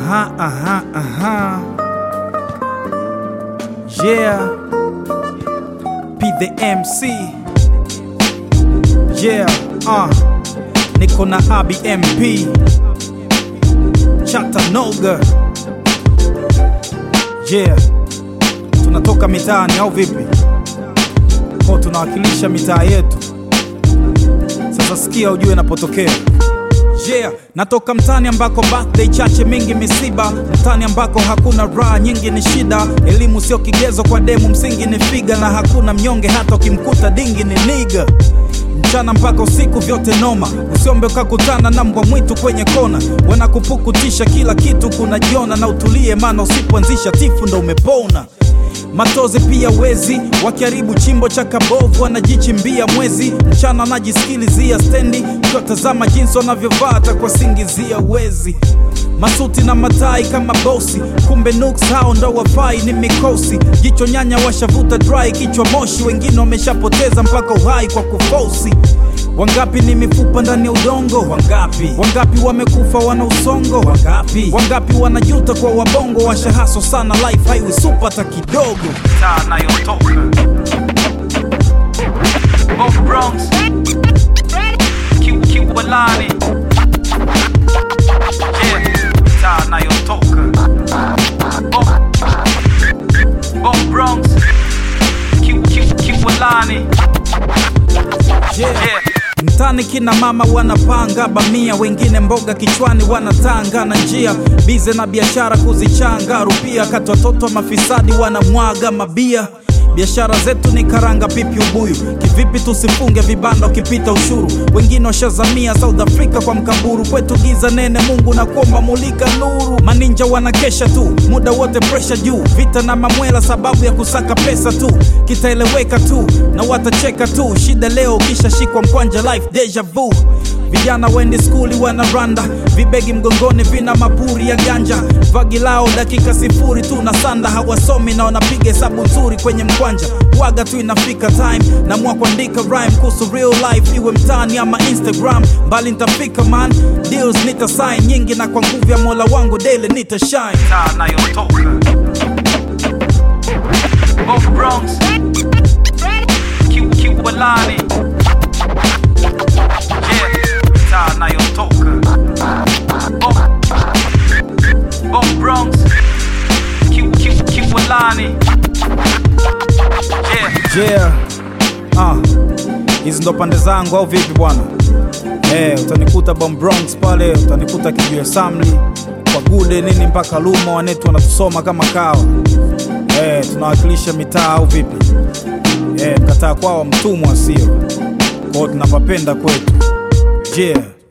Aha, aha, aha. Yeah. P the MC. Yeah, uh. Niko na Abi MP. Chattanooga. Yeah. Tunatoka mitaani au vipi? Kwa tunawakilisha mitaa yetu. Sasa sikia ujue napotokea. Yeah, natoka mtani ambako birthday chache mingi misiba, mtani ambako hakuna raha nyingi ni shida, elimu sio kigezo kwa demu, msingi ni figa, na hakuna mnyonge hata ukimkuta dingi ni niga mchana mpaka usiku vyote noma, usiombe ukakutana na mbwa mwitu kwenye kona, wanakupukutisha kila kitu kunajiona, na utulie, maana usipoanzisha tifu ndo umepona matozi pia wezi wakiharibu chimbo cha kabovu wanajichimbia mwezi mchana wanajisikilizia stendi ukiwatazama jinsi wanavyovaa takwasingizia wezi masuti na matai kama bosi kumbe nuks hao ndo wafai ni mikosi jicho nyanya washavuta dry kichwa moshi wengine wameshapoteza mpaka uhai kwa kufosi wangapi ni mifupa ndani ya udongo wangapi wangapi wamekufa wana usongo wangapi wangapi wanajuta kwa wabongo washahaso sana life haiwi supa hata kidogo taa nayotoka Both Bronx Q- Q- Walani Yeah, taa nayotoka Both- Both Bronx Q- Q- Q- Walani yeah. Mtani kina mama wanapanga bamia, wengine mboga kichwani wanatanga na njia bize na biashara kuzichanga rupia, kati watoto mafisadi wanamwaga mabia. Biashara zetu ni karanga, pipi, ubuyu. Kivipi tusifunge vibanda ukipita ushuru? Wengine washazamia South Africa kwa mkaburu, kwetu giza nene. Mungu na kuomba mulika nuru. Maninja wanakesha tu muda wote, presha juu, vita na mamwela, sababu ya kusaka pesa tu. Kitaeleweka tu na watacheka tu, shida leo kisha shikwa mkwanja, life deja vu. Vijana wendi skuli wanaranda, vibegi mgongoni vina mapuri ya ganja, vagi lao dakika sifuri tu na sanda, hawasomi na wanapiga hesabu nzuri kwenye mkwanja. Waga tu inafika time namua kuandika rhyme kuhusu real life, iwe mtaani ama Instagram, mbali nitafika man, deals nita sign nyingi, na kwa nguvu ya Mola wangu daily nita shine. Taa nayotoka Both Bronx Q- Q- Walani Yeah, taa nayotoka Both- Both Bronx Q- Q- Q- Walani Yeah, yeah. Ah, hizi ndo pande zangu au vipi bwana? Eh, utanikuta Bomb Bronx pale, utanikuta Kijiwe Samli kwa gude nini mpaka Luma, wanetu wanatusoma kama kawa. Eh, tunawakilisha mitaa au vipi? Eh, mkataa kwao mtumwa sio. Kwao tunapapenda kwetu. Yeah.